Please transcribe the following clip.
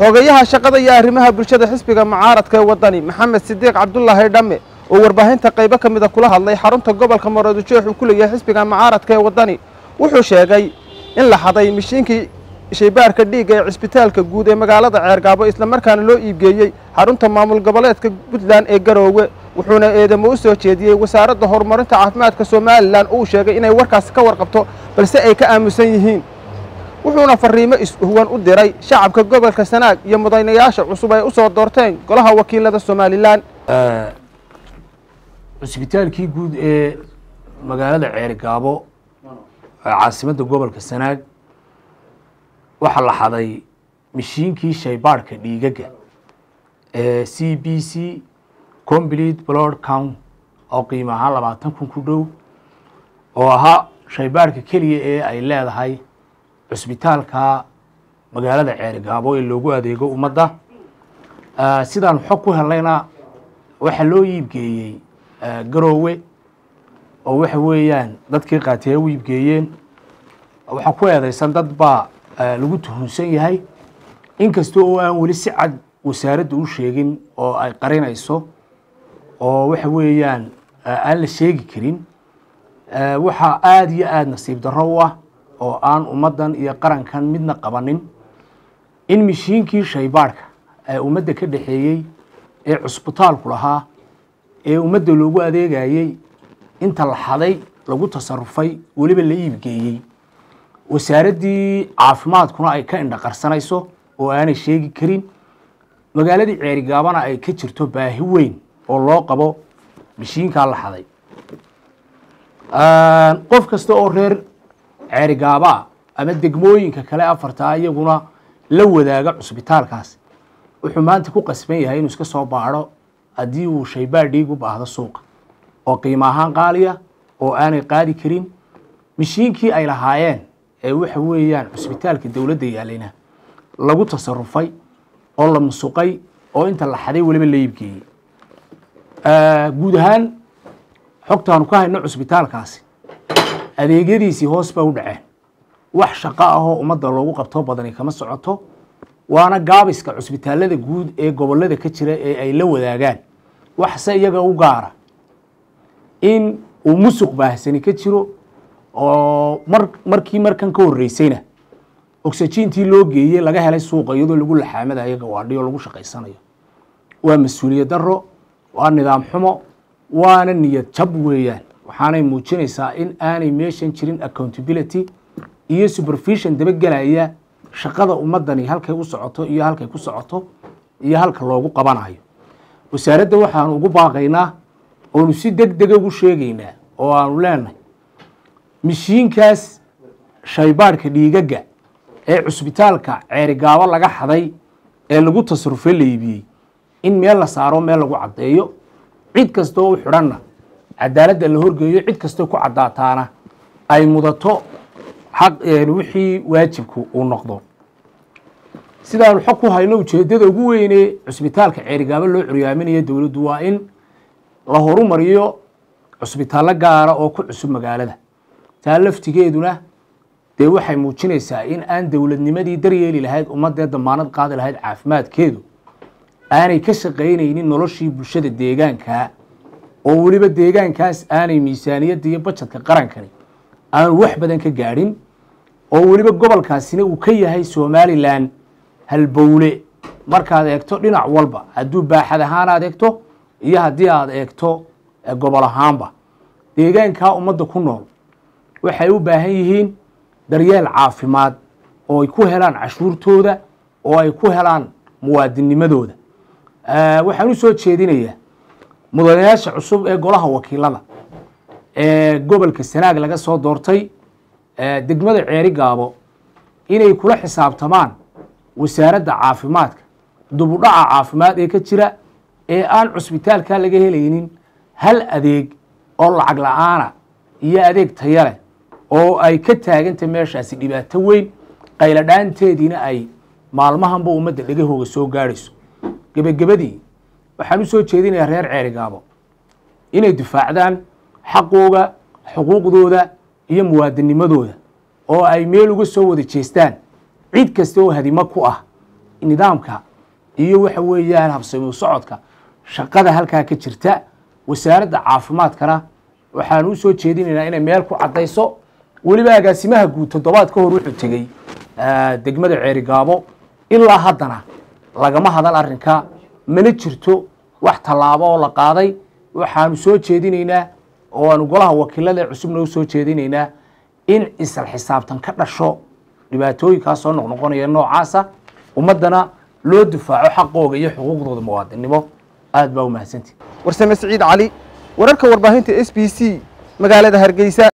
xogayaha shaqada iyo arrimaha bulshada xisbiga mucaaradka ee waddani maxamed sidiiq cabdulaahi dhamme oo warbaahinta qaybo ka mida kula hadlay xarunta gobolka maroodijeex uu ku leeyahay xisbiga mucaaradka ee waddani wuxuu sheegay in la xaday mishiinkii shaybaarka dhiigga ee cisbitaalka guud ee magaalada ceergaabo islamarkaana loo iibgeeyey xarunta maamul goboleedka puntland ee garoowe wuxuuna eedamo u soo jeediyey wasaaradda horumarinta caafimaadka somalilan uu sheegay inay warkaasi ka warqabto balse ay ka aamusan yihiin wuxuuna fariimo ishuwan u diray shacabka gobolka sanaag iyo mudanayaasha cusub ay u soo doorteen golaha wakiilada somalilan cusbitaalkii guud ee magaalada ceergaabo ee caasimadda gobolka sanaag waxaa la xaday mishiinkii shaybaadhka dhiigaga ee c b c complete blood count oo qiimo ahaan labaatan kun ku dhow oo ahaa shaybaadhka keliya ee ay leedahay cusbitaalka magaalada ceergaabo ee loogu adeego ummadda sidaan xog ku helayna waxaa loo iibgeeyey garoowe oo waxa weeyaan dadkii qaatee u iibgeeyeen waxaa ku eedeysan dad baa lagu tuhunsan yahay inkasta oo aan weli si cad wasaaradda u sheegin oo ay qarinayso oo waxa weeyaan aan la sheegi karin waxaa aada iyo aada nasiib darro u ah oo aan ummaddan iyo qarankan midna qabanin in mishiinkii shaybaadhka ee ummadda ka dhexeeyey ee cusbitaalku lahaa ee ummadda loogu adeegayey inta la xaday lagu tasarufay weliba la iibgeeyey wasaaraddii caafimaadkuna ay ka indhaqarsanayso oo aanay sheegi karin magaaladii ceerigaabana ay ka jirto baahi weyn oo loo qabo mishiinkaa la xaday qof kasta oo reer ceerigaabaa ama degmooyinka kale afartaa iyaguna la wadaaga cusbitaalkaas wuxuu maanta ku qasban yahay inuu iska soo baadho haddii uu shaybaadh dhiig u baahdo suuqa oo qiimo ahaan qaaliya oo aanay qaadi karin mishiinkii ay lahaayeen ee waxa weeyaan cusbitaalka dowladda yaalayna lagu tasarufay oo la musuqay oo inta la xaday weliba la iibgeeyey guud ahaan xogtaanu ka hayno cusbitaalkaasi adeegyadiisii hoos ba u dhaceen wax shaqo ahoo ummadda loogu qabto badani kama socoto waana gaabiska cusbitaalada guud ee gobolada ka jira ee ay la wadaagaan waxse iyaga u gaara in uu musuq baahsani ka jiro oo mar markii markan ka horreysayna oxygentii loo geeyey laga helay suuqa iyadoo lagu laxaamadayo gawaadhi oo lagu shaqaysanayo waa mas-uuliyad darro waa nidaam xumo waana niyad jab weeyaan waxaanay muujinaysaa in aanay meeshan jirin accountability iyo supervision dabagelaya shaqada ummaddani halkay u socoto iyo halkay ku socoto iyo halka loogu qabanayo wasaaradda waxaanu ugu baaqaynaa oonu si deg dega ugu sheegaynaa oo aanu leenahay mishiinkaas shaybaadhka dhiigaga ee cusbitaalka ceerigaabo laga xaday ee lagu tasarufo la iibiyey in meel la saaro meel lagu caddeeyo cid kastoo u xidhanna cadaaladda la horgeeyo cid kastoo ku caddaataana ay mudato xaq wixii waajibku uu noqdo sidaanu xog ku hayno ujeeddada ugu weynee cusbitaalka ceerigaabo loo curyaaminayo dowladdu waa in la horumariyo cusbitaallo gaara oo ku cusub magaalada taa laftigeeduna dee waxay muujinaysaa in aan dowladnimadii daryeeli lahayd ummaddee damaanad qaadi lahayd caafimaadkeedu aanay ka shaqaynaynin noloshii bulshada deegaankaa oo weliba deegaankaas aanay miisaaniyadda iyo bajedka qarankani aanu wax badan ka gaadhin oo weliba gobolkaasina uu ka yahay somalilan halbowle markaad eegto dhinac walba hadduu baaxad ahaan aad eegto iyo haddii aad eegto gobol ahaanba deegaankaa ummadda ku nool waxay u baahan yihiin daryeel caafimaad oo ay ku helaan cashuurtooda oo ay ku helaan muwaadinnimadooda waxaan u soo jeedinayaa mudanayaasha cusub ee golaha wakiilada ee gobolka sanaag laga soo doortay degmada ceeri gaabo inay kula xisaabtamaan wasaaradda caafimaadka dubudhaca caafimaad ee ka jira ee aan cusbitaalka laga helaynin hal adeeg oo lacag la-aana iyo adeeg taya leh oo ay ka taagantay meeshaasi dhibaato weyn qayladhaanteediina ay maalmahanba ummadda dhegahooga soo gaadhayso gebagabadii waxaan u soo jeedinayaa reer ceerigaabo inay difaacdaan xaqooga xuquuqdooda iyo muwaadinimadooda oo ay meel uga soo wada jeestaan cid kasta oo hadimo ku ah nidaamka iyo waxa weeyaan habsami socodka shaqada halkaa ka jirta wasaaradda caafimaadkana waxaan u soo jeedinaynaa inay meel ku caddayso weliba agaasimaha guud toddobaad ka hor wuxuu tegey degmada ceerigaabo ilaa haddana lagama hadal arrinka mana jirto wax tallaabo oo la qaaday waxaanu soo jeedinaynaa oo aanu golaha wakiilada cusubna u soo jeedinaynaa in isla xisaabtan ka dhasho dhibaatooyinkaas soo noqnoqonaya noocaasa ummaddana loo difaaco xaqooga iyo xuquuqdooda muwaadinnimo aad baa u mahadsantii warsame siciid cali wararka warbaahinta s b c magaalada hargeysa